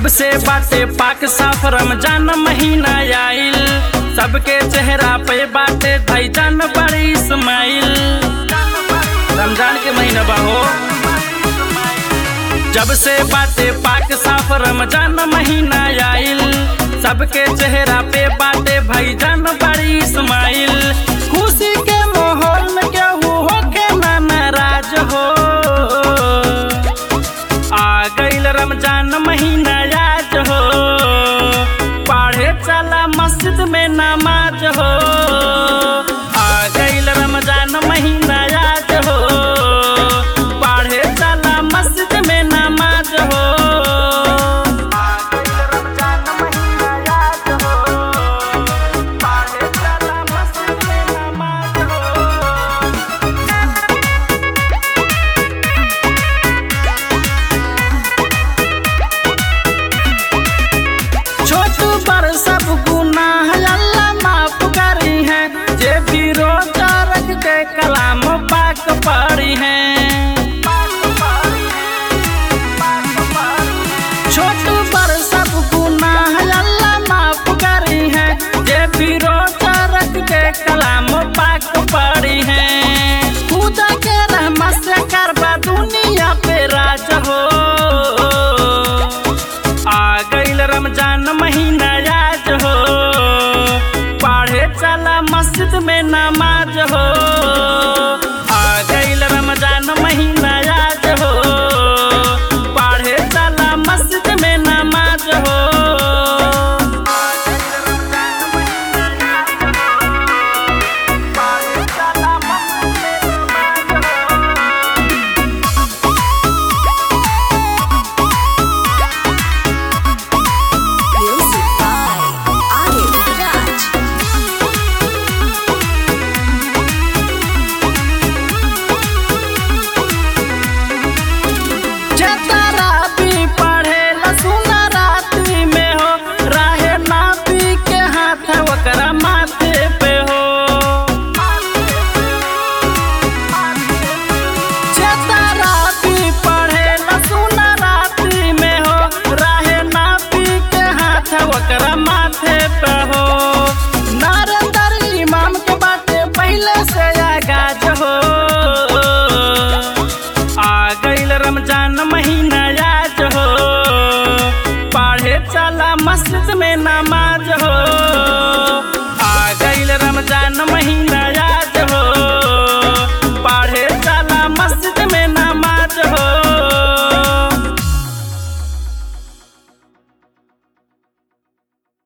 जब से बाटे पाक साफ रमजान महीना आइल सबके चेहरा पे बाटे धैजान बड़ी इस्माइल रमजान के महीना बाहो जब से बाटे पाक साफ रमजान महीना आइल सबके चेहरा पे बाटे भैजान बड़ी इस्माइल खुशी के माहौल में केहू होके ना नाराज हो आ गईल रमजान महीना आज हो पढ़े चला मस्जिद में नमाज हो आ गईल रमजान महीना आज हो पढ़े चला मस्जिद में नमाज हो आ गईल रमजान महीना आज हो पढ़े चला मस्जिद में नमाज हो छोट बड़ सब गुनाह अल्लाह माफ करी है जे भी रोजा रख के कलाम पाक पढ़ी है छोट बड़ सब गुनाह अल्लाह माफ करी है जे भी रोजा रख के कलाम पाक पढ़ी है खुदा के रहमत से करबा दुनिया पे राज हो आ गईल रमजान महीना आज हो पढ़े चला मस्जिद में नमाज हो आ गईल रमजान महीना आज हो पढ़े चला मस्जिद में नमाज हो आ गईल रमजान महीना आज हो, पढ़े चला मस्जिद में नमाज हो। Music by Arif Raj. चतरा भी पढ़े लसुना राती में हो राहे नापी के हाथ ओकरा माथे पे हो चतरा भी पढ़े लसुना राती में हो राहे नापी के हाथ ओकरा माथे पे हो नारंदर इमाम के बाटे पहले से आगाज हो आ गईल रमजान महीना आज हो पढ़े चला मस्जिद में नमाज हो आ गईल रमजान महीना आज हो पढ़े चला मस्जिद